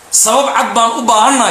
sabab cad baan u baahannahay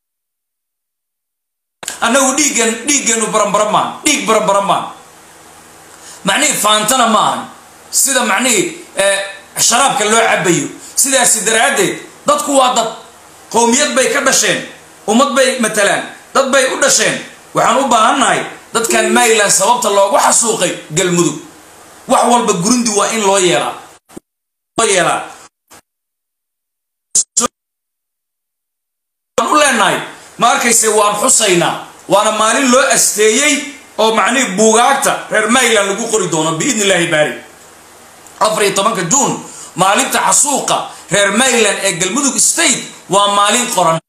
annagu dhiiggan dhiiggeenu baranbara maan dhiig baranbara maan macnihii faantana ma ahan sida macnihii sharaabka loo cabayo sidaasi daraaddeed dadku waa dad qowmiyad bay ka dhasheen ummad bay matalaan dad bay u dhasheen waxaan u baahannahay dadkan mayland sababta loogu xasuuqay galmudug wax walba gurundi waa in loo yeelaa loo yeelaa waan u leenahay ma arkayse waan xusaynaa waana maalin loo asteeyey oo macnihii buugaagta reer mayland lagu qori doono biidni illaahi baari afar iyo tobanka juun maalinta xasuuqa reer mayland ee galmudug state waa maalin qoran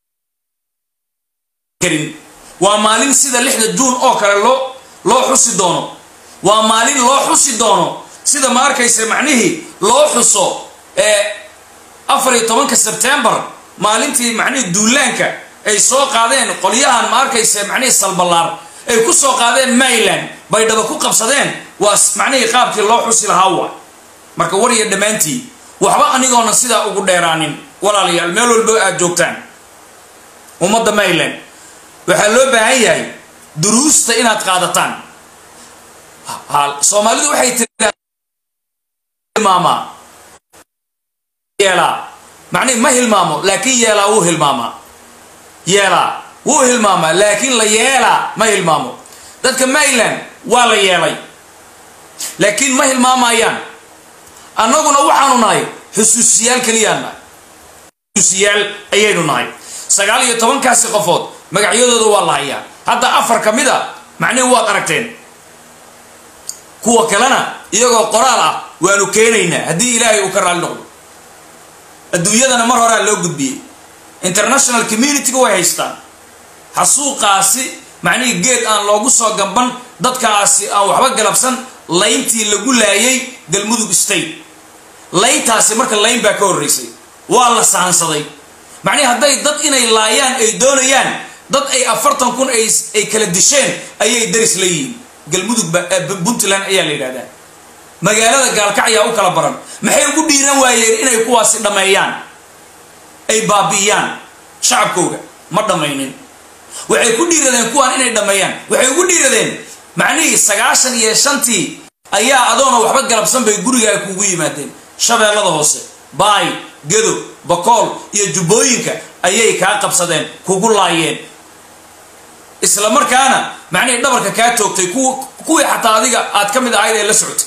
karin waa maalin sida lixda juun oo kale loo loo xusi doono waa maalin loo xusi doono sida ma arkaysa macnihii loo xuso ee afar iyo tobanka sebtembar maalintii macnihii duulaanka ay soo qaadeen qolyahan ma arkaysa macnihii salballaar ay ku soo qaadeen mayland baydhaba ku qabsadeen waa macnihii qaabkii loo xusi lahaa waa marka war iyo dhammaantii waxba anigoona sidaa ugu dheeraanin walaalayaal meel walbo aad joogtaan ummadda mayland waxaa loo baahan yahay duruusta inaad qaadataan soomaalidu waxay tilmaamaa yeelaa macnihi ma hilmaamo laakiin yeelaa wuu hilmaamaa yeelaa wuu hilmaamaa laakiin la yeelaa ma hilmaamo dadka mayland waa la yeelay laakiin ma hilmaamayaan annaguna waxaanu nahay xusuusiyaal keliyaan nahay xusuusiyaal ayaynu nahay sagaal iyo tobankaasi qofood magacyadooda waa la hayaa hadda afar ka mid a macnihi waad aragteen kuwa kalena iyagoo qoraal ah waanu keenaynaa haddii ilaahay uu ka raali noqdo adduunyadana mar horaa loo gudbiyey international communityga way haystaan xasuuqaasi macnihii geed aan loogu soo gamban dadkaasi aan waxba galabsan layntii lagu laayay galmudug state layntaasi marka layn baa ka horreysay waa la sahansaday macnihi hadday dad inay laayaan ay doonayaan dad ay afartan kun ay kala disheen ayay daris la yihiin galmudug puntland ayaa la yidhahdaa magaalada gaalkacyaa u kala baran maxay ugu dhiiran waayeen inay kuwaasi dhammeeyaan ay baabi'iyaan shacabkooga ma dhammaynin waxay ku dhiiradeen kuwaan inay dhammeeyaan waxay ugu dhiiradeen macnihii sagaashan iyo shantii ayaa adoona waxba galabsan bay gurigaa kuugu yimaadeen shabeellada hoose baay gedo bakool iyo jubbooyinka ayay kaa qabsadeen kugu laayeen isla markaana macnihii dhabarka kaa toogtay kuwii xataa adiga aad ka mid ahayd ee la socotay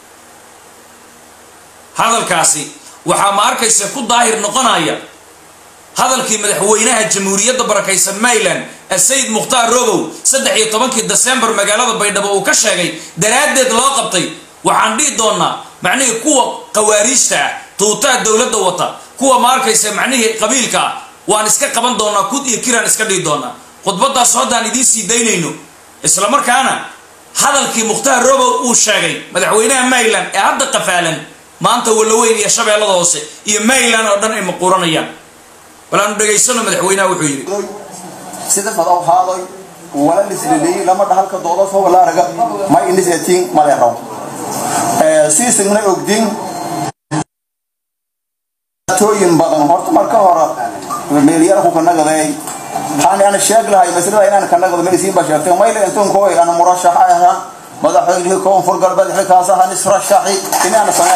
hadalkaasi waxaa ma arkaysa ku daahir noqonaya hadalkii madaxweynaha jamhuuriyadda barakaysan mayland sayid mukhtaar robow saddex iyo tobankii desembar magaalada baydhabo uu ka sheegay daraaddeed loo qabtay waxaan dhihi doonaa macnihii kuwa qawaariijta ah tuutaa dowladda wata kuwa ma arkaysa macnihii qabiilka ah waan iska qaban doonaa kud iyo kiraan iska dhihi doonaa khudbadaas haddaan idiin sii daynayno isla markaana hadalkii mukhtaar robow uu sheegay madaxweynaha mayland ee hadda qafaalan maanta wallaweyn iyo shabeellada hoose iyo mayland oo dhan ay maquuranayaan walaanu dhegaysano madaxweynaha wuxuu yidhi sida madaw haadoy wala lislileeyey lama dhahalka doodo soo walaaraga ma inisetiin maleeraw siisigna ogdin tooyin badan horta marka hore meelyara ku kanagaday waxaan ana sheeg lahay maslada inaan kanagado maysiin baa sheegtay mayla intuun kooy ana murashax aha madaxweynihii koonfur galbeed xilkaas aha nisrashaxi inaana samee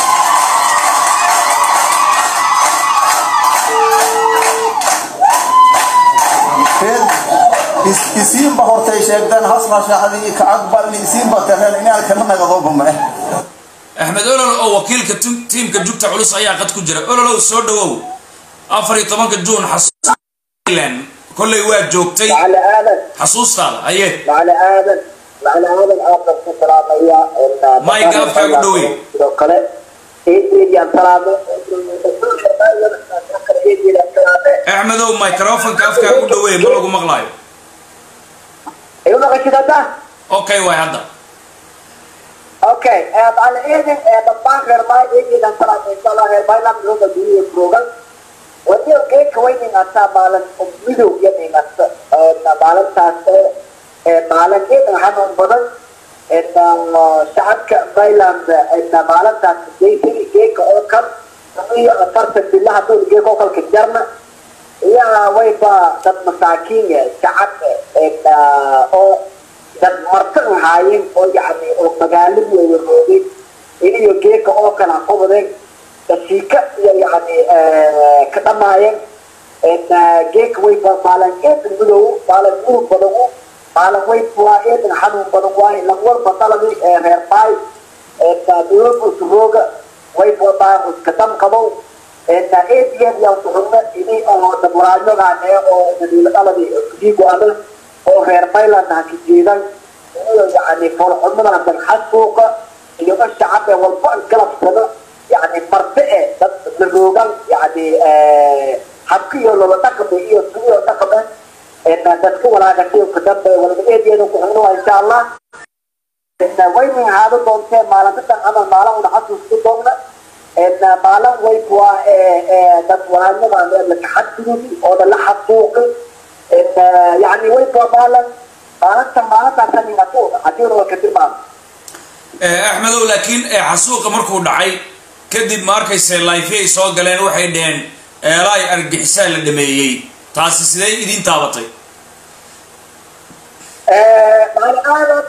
isiinba hortay sheegteen hasrashaxdii ka aqbalni isiinba tareen inaan kana nagadooba ma eh axmed olol oo wakiilka tiimka jugta culus ayaa qad ku jira ololow soo dhawow afar iyo tobanka juun xasuulan kollay waa joogtay macali aadan xasuustaada aye macali aadan macali aadan aadkan ku salaamaya Mike, afkaaga u dhaweey. sidoo kale eedeediyaan salaame axmedow microfonka afkaa u dhaweey ma lagu maqlaayo ayu maqashid hadda okay waay hadda okay macali eedan dhammaan reer maay eedeedaan salaame insha allah reer maayland rooga duniya program wadiyo geedka waynin ataa maalin midow iyo dhingasta maalintaas maalin eedan xanuun badan shacabka mayland maalintaas daysani geedka oo kan iyo afartan bilaha dowligee kokolka jarna iyaa wayba dad masaakiin shacab oo dad marti ahaayeen oo yani oo magaaladii ay waroogay iniyo geeka oo kala qubadeen dasiika iyo yani ka dhamaayeen geeka wayba maalin eedan midow maalin murug badan maalin way waa eedan xanuun badan waaye lagwalba daladii reer baay dowladurooga wayba baa iska dam qabow eediyeed yaa suxume ini oo daburaayogaane oo daladii diigo-ana oo reer mayland ha ka jeedan iyo yani foolxumadan xasuuqa iyo shacab ee walba galabsada yani marti e dad laroogan yani habka iyo lola dhaqame iyo sugiyo dhaqame dadka walaagashay kadambe walba eediyeeda kuxunuwa insha allah wayna ahaado doontee maalintadan camal maalin una xasuuska doonna maalin wayb waa dad walaanyada laka xadgududi oo la xasuuqi yani wayb waa maalin maalinta maalintaas hadii waa ka tilmaamo axmedow laakiin xasuuqa markuu dhacay kadib ma arkayse lifey ay soo galeen waxay dheheen eelaay argixisaa la dhameeyey taasi sidee idin taabatay maalin aadan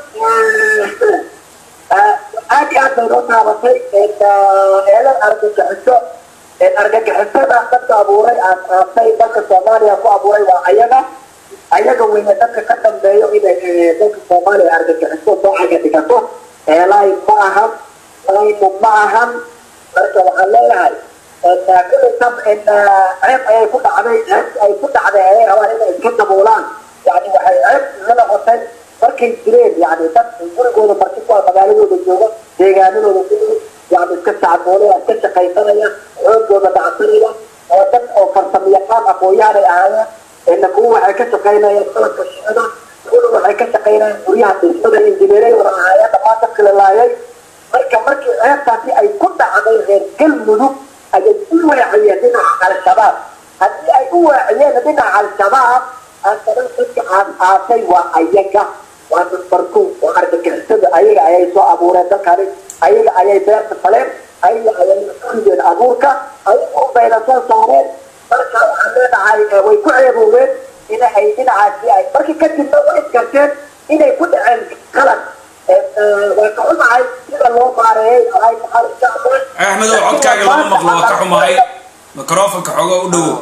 aad iyo aad bay noo taabatay eelan argagixiso argagixisada dadka abuuray aasay dalka soomaaliya ku abuuray waa ayaga ayaga weyne dadka ka dambeeyo inay dalka soomaaliya argagixiso doocaga dhigato eelaay ma ahan laymu ma ahan marka waxaan leeyahay kulli tab ceeb ayay ku dhacday ceeb ay ku dhacday ayay rabaan inay iska daboolaan yani waxay ceeb iga noqotay markay jireen yani dad gurigooda marti ku magaaladooda jooga deegaanadooda ku yani iska sacboolaya iska shaqaysanaya xoogooda dhacsanaya oo dad oo farsamo yaqaan aqoon-yahanay ahaayeen ina kuwa waxay ka shaqaynayaan qalabka shicida kuwa waxay ka shaqaynayaan guryaha dhismada injineeray wada ahaayeen dhammaan dadka la laayay marka markii ceebtaasi ay ku dhacday reer galmudug ayay u waaciyeen dhinaca al-shabaab haddii ay u waaciyeen dhinaca al-shabaab haddana dadka aas aasay waa ayaga waa dadbarku waa argagixisada ayaga ayay soo abuureen dalkani ayaga ayay beerta faleen ayaga ayay urideen abuurka ayaga ubayna soo saareen marka waxaan leenahay way ku ceebooween ina ay dhinacaasi ay markii kadibna way iskarteen inay ku dhaceen qalad waa ka xumahay sida loo maareeyay ay tahay insha allah axmedow codkaaga lama maqlo waa ka xumahay microfonka xooga u dhowo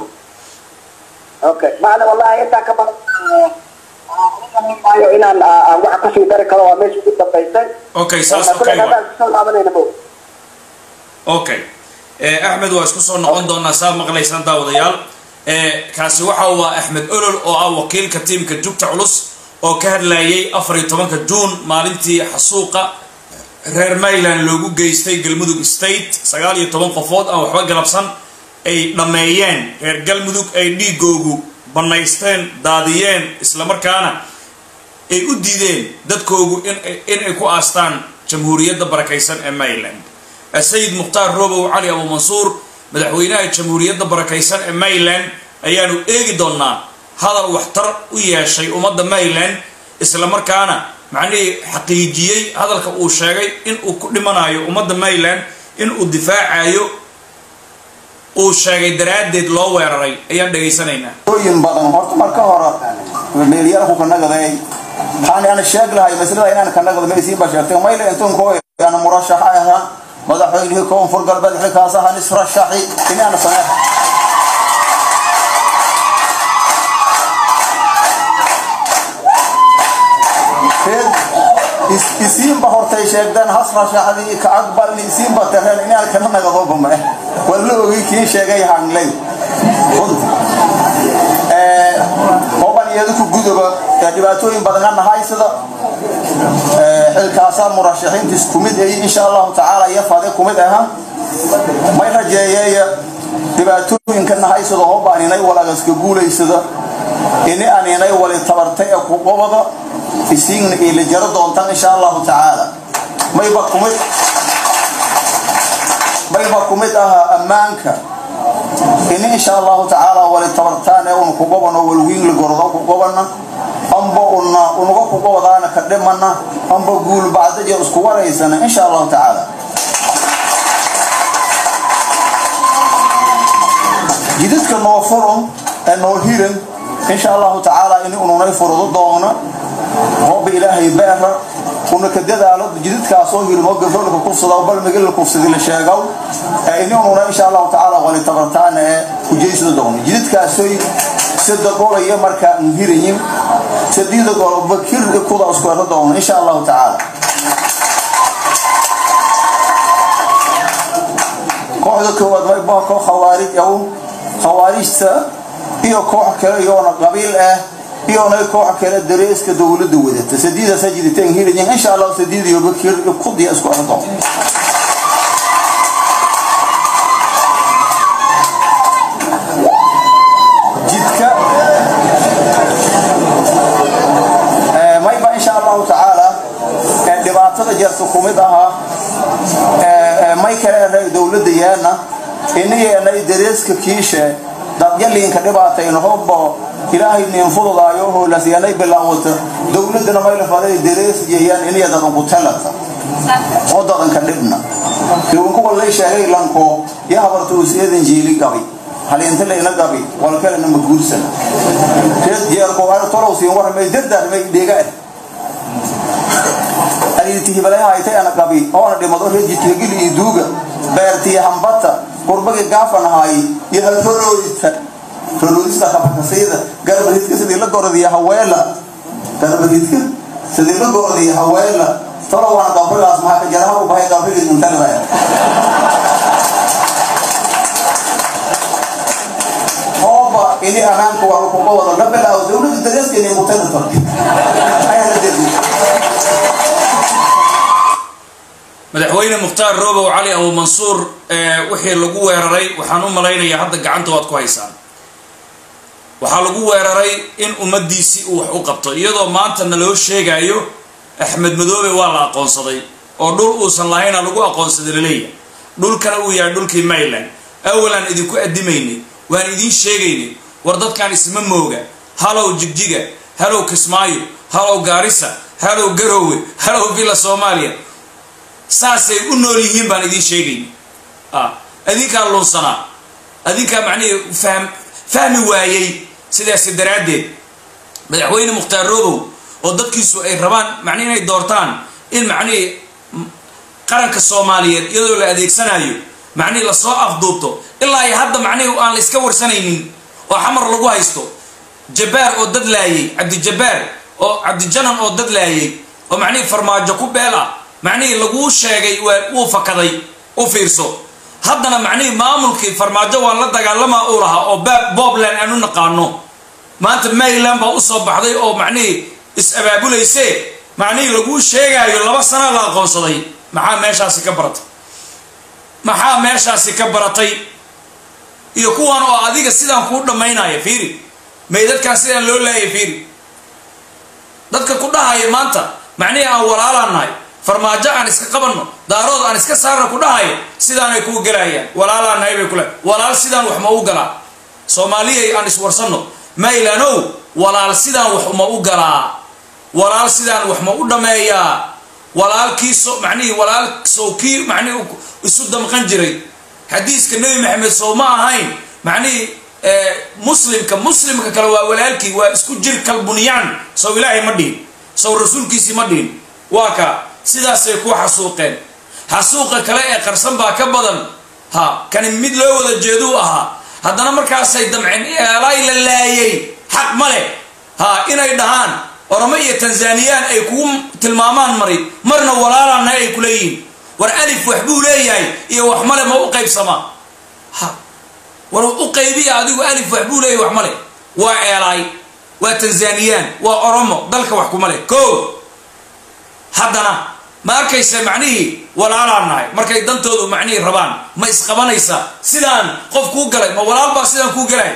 okay macna wallahi intaa ka badan maayo inaan wax kusii dari karo waa meesha ugu dambaysay okay saas okay wa okay axmed waa isku soo noqon doonaa saad maqlaysaan daawadayaal kaasi waxa uu ah axmed olol oo ah wakiilka tiimka jugta culus oo ka hadlayay afar iyo tobanka juun maalintii xasuuqa reer mayland loogu geystay galmudug state sagaal iyo toban qofood aan waxba galabsan ay dhammeeyeen reer galmudug ay dhiigoogu bannaysteen daadiyeen islamarkaana ay u diideen dadkoogu inay ku aastaan jamhuuriyadda barakaysan ee mayland sayid mukhtaar robow cali abu mansuur madaxweynaha jamhuuriyadda barakaysan ee mayland ayaanu eegi doonaa hadal waxtar u yeeshay ummadda mayland islamarkaana macnihii xaqiijiyey hadalka uu sheegay inuu ku dhimanayo ummadda mayland inuu difaacayo uu sheegay daraaddeed loo weeraray ayaan dhegaysanaynaa yin badan horta marka hore meelyara ku kanagaday waxaan ana sheeg lahay maslada inaan kanagado maysiin ba sheegtay mayle intuun koo ana murashax ahaa madaxweynihii koonfur galbeed xilkaas ahaan israshaxi inaan sameex isiinba hortay sheegdeen hasrashaxdii ka aqbalni isiinba tareen inaan kana nagadoba mae waa la ogay kii sheegay hangley hoban iyada ku gudoba dhibaatooyin badan ana haysada xilkaasaa murashaxiintiis kumid ay insha allahu tacaala iyo fade kumid aha may rajeeyeeya dhibaatooyinkana haysada hobaan inay walagaska guulaysada ini aan inay wali tabartay ee ku qobada isiigna ila jaro doontaan insha allahu tacaala mayba kumid mayba kumid ahaa ammaanka ini insha allahu tacaala wali tabartaan ee una ku qobano walwiinla gorodo ku qobana amba una unaga ku qobadaana ka dhimana amba guul bacdaja isku waraysana insha allahu tacaala jidadka noo furan ee noo hiran insha allahu tacaala in ununay furado doona hooba ilaahay beera una ka dadaalo jidadkaasoo hilmo gabdholka kufsada bal migala kufsadi la sheegow in ununa insha allahu tacaala wali tabartaana ee kujeysada doona jidadkaasoy sida golaya markaa hirayin sadida gol bakir kuda iskuero doona insha allahu tacaala kooxda koowaad mayba koox khawaarij aw khawaarijta iyo koox kale iyoona qabiil ah iyona koox kale dareeska dowladda wadata sadiidaasa jiritaan hirayin insha allahu sadiid iyo bakir kudiya isku ero doona jidka mayba insha allahu tacaala dhibaatada jarta kumid ahaa may kale dowladda yeena inayeenay dareeska kiishe dadyaliinka dhibaatayna hobbo ilaahay nin fududaayo hoolasyanay bilaawata dowladana mayla faday darees yeeyaan inaya dadanku talata oo dadanka dhibna kuwa lay sheegay lanko ya habarta usiyadan jiili gabi haliinta layna gabi walkalena ma guursana reed jeerko ana tolow siin warmay dardaar may dhiga ah aliiti hibalaya haytay ana gabi oona dhimado reed jidkagili iyo duuga beertiyo hambata qurbagi gaafan ahaay iyo halhoroodita horoodista kabakasayda garbaridka sidii la gorodiya haweela garbaridka sidii la gorodiya haweela tolow waana gabrigaas maxaa ka jaraha u bahay gabrigii muntalibaya hooba ini amaanka waa kuga wada la bilaawo dowladda dareeskeena mutanata ayaa la deri madaxweyne mukhtaar roobow cali abu mansuur wixii lagu weeraray waxaan u malaynayaa hadda gacanta waad ku haysaan waxaa lagu weeraray in ummadiisii uu wax u qabto iyadoo maanta naloo sheegayo axmed madoobe waa la aqoonsaday oo dhul uusan lahayna lagu aqoonsaday laleeyahay dhulkana uu yahay dhulkii mayland awalaan idinku addimaynay waan idiin sheegaynay war dadkan isma mooga halow jigjiga halow kismaayo halow gaarisa halow garoowe halow villa soomaaliya saasay u nool yihiin baan idiin sheegayna adinkaa lunsanaa adinkaa macnihii fahm fahmi waayey sidaasi daraaddeed madaxweyne mukhtaar roobow oo dadkiisu ay rabaan macnihi inay doortaan in macnihii qaranka soomaaliyeed iyadoo la adeegsanayo macnihii lasoo afduubto ilaa iyo hadda macnihii aan la iska warsanaynin oo xamar lagu haysto jabbaar oo dad laayay cabdijabbaar oo cabdijanan oo dad laayay oo macnihii farmaajo ku beel ah macnihii laguu sheegay waa wuu fakaday u fiirso haddana macnihii maamulkii farmaajo waan la dagaalamaa uu lahaa oo bobland aan u naqaano maanta maryland baa usoo baxday oo macnihii is-abaabulayse macnihii laguu sheegaayo laba sana la aqoonsaday maxaa meeshaasi ka baratay maxaa meeshaasi ka baratay iyo kuwan oo adiga sidaan kuu dhammaynaya fiiri may dadkaan sidaan loo laayay fiiri dadka ku dhahaya maanta macnihii aan walaalaan nahay farmaajo aan iska qabanno daarood aan iska saarna ku dhahaya sidaanay kuu galayaan walaalaan nahay bay kule walaal sidaan wax ma u galaa soomaaliyay aan iswarsanno maylanow walaal sidaan wax ma u galaa walaal sidaan wax ma u dhammeeyaa walaalkiiso macnihii walaal sow kii macnihii isu damqan jiray xadiiska nebi maxamed sow ma ahayn macnihii muslimka muslimka kale waa walaalkii waa isku jir kal bunyaan sow ilaahay ma dhihin sow rasuulkiisii ma dhihin waa ka sidaasay ku xasuuqeen xasuuqa kale ee qarsan baa ka badan ha kani mid loo wada jeeduu ahaa haddana markaasay damceen eelaay la laayay xaq ma leh ha inay dhahaan oromo iyo tanzaniyaan ay kugu tilmaamaan mari marna walaalaana ay ku leeyihiin war alif wax buu leeyahay iyo wax male ma u qaybsamaa ha war u qaybiya adigu alif wax buu leeyahay wax male waa eelaay waa tanzaniyaan waa oromo dalka wax kuma leh ko haddana ma arkaysa macnihii walaalaan nahay markay dantoodu macnihii rabaan ma isqabanaysaa sidaan qof kuu galay ma walaal baa sidaan kuu galay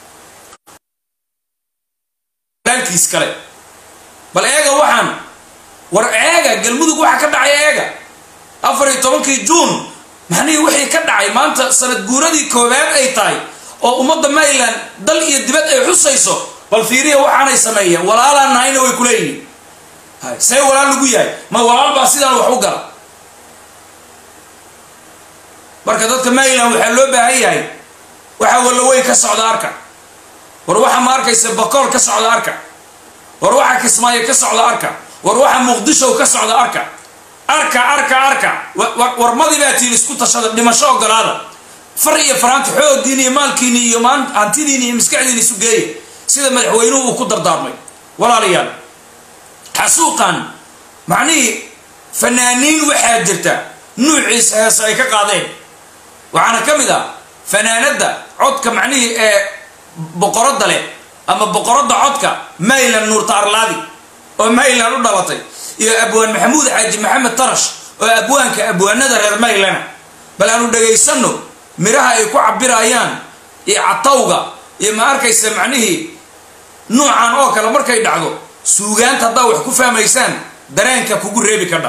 walaalkiis kale bal eega waxaan war eega galmudug waxa ka dhacay eega afar iyo tobankii juun macnihii wixii ka dhacay maanta sanad guuradii koowaad ay tahay oo ummadda maryland dal iyo dibad ay xusayso bal fiiriya waxaanay sameeyeen walaalaan nahayna way kuleeyihiin see walaal lagu yahay ma walaal baa sidaan wax u gala marka dadka maryland waxaa loo baahan yahay waxa wallawey ka socda arka war waxa ma arkaysa bakool ka socda arka war waxa kismaayo ka socda arka war waxa muqdisho ka socda arka arka arka arka warmadii baa tiin isku tashada dhimasho ogolaada far iyo faraanta xooggiini iyo maalkiini iyo hantidiini iyo maskaxdiini isu geeya sida madaxweynuhu uu ku dardaarmay walaalayaal xasuuqan macnihii fanaaniin waxaa jirta nuuciisa heese ay ka qaadeen waxaana ka mid ah fanaanadda codka macnihii ee boqoradda leh ama boqoradda codka maylan nuurta arlaadi oo maylan u dhalatay iyo abwaan maxamuud xaaji maxamed tarash oo abwaanka abwaanada reer maylana bal aanu dhagaysanno miraha ay ku cabirayaan iyo catawga iyo ma arkaysa macnihii nuucan oo kale markay dhacdo suugaanta haddaa wax ku fahmaysaan dareenka kugu reebi kadha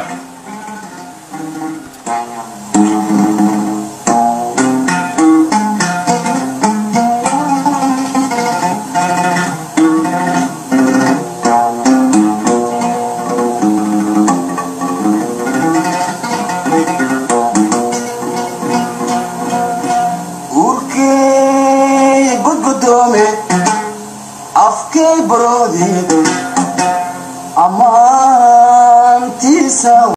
urkey gudgudoome afkay baroodi ammaantiisa